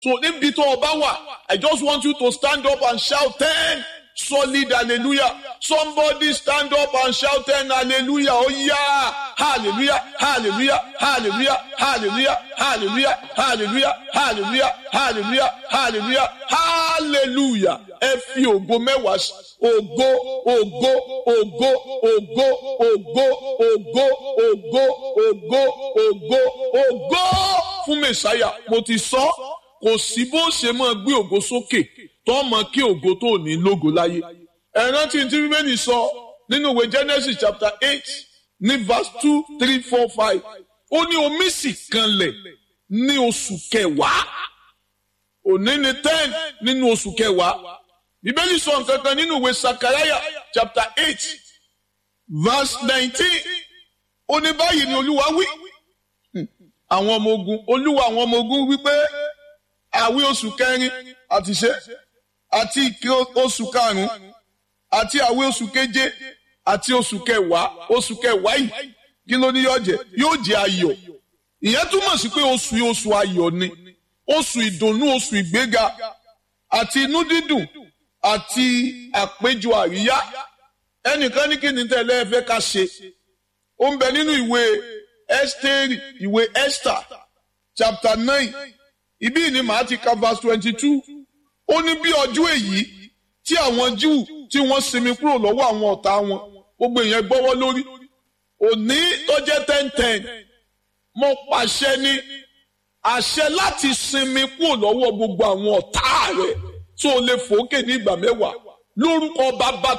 so níbi tó o bá wà I just want you to stand up and shout ten solid hallelujah somebody stand up and shout ten hallelujah oh yeah hallelujah hallelujah hallelujah hallelujah hallelujah hallelujah hallelujah hallelujah hallelujah hallelujah ẹ fi ògo mẹ́wàá sí ògo ògo ògo ògo ògo ògo ògo ògo ògo ògo fún mẹsàáyà mo ti sọ kò sí bó ṣe máa gbé ògo sókè tó mọ kí ògo tó ní lógo láyé. ẹ rántí tí bíbélì sọ nínú ìwé Genesis chapter eight ní verse two three four five ó ní omi sì kanlẹ̀ ní oṣù kẹwàá òní ní ten nínú oṣù kẹwàá bíbélì sọ nǹkan kan nínú ìwé Sakaraya chapter eight verse nineteen ó ní báyìí ni olúwa wí àwọn ọmọ ogun olúwa àwọn ọmọ ogun wípé àwí oṣù kẹrin àti ṣe àti ìké oṣù karùnún àti àwẹ̀ oṣù keje àti oṣù kẹwàá oṣù kẹwàá yìí kí ló ní yóò jẹ yóò jẹ ayọ̀ ìyẹn túmọ̀ sí pé oṣù yìí oṣù ayọ̀ ni oṣù ìdùnnú oṣù ìgbéga àti inú dídùn àti àpéjọ àríyá ẹnìkan ní kí ni tẹ́lẹ̀ ẹ fẹ́ ká ṣe ó ń bẹ nínú ìwé Ẹ́sítérì ìwé Esther chapter nine ibí ni màá ti ka verse twenty two ó ní bí ọjọ́ èyí tí àwọn Júù tí wọ́n sinmi kúrò lọ́wọ́ àwọn ọ̀tá wọn gbogbo èèyàn gbọ́wọ́ lórí òní tó jẹ́ ten ten mo pàṣẹ ní àṣẹ láti sinmi kúrò lọ́wọ́ gbogbo àwọn ọ̀tá rẹ̀ tó lè fòókè ní ìgbà mẹ́wàá lórúkọ bàbá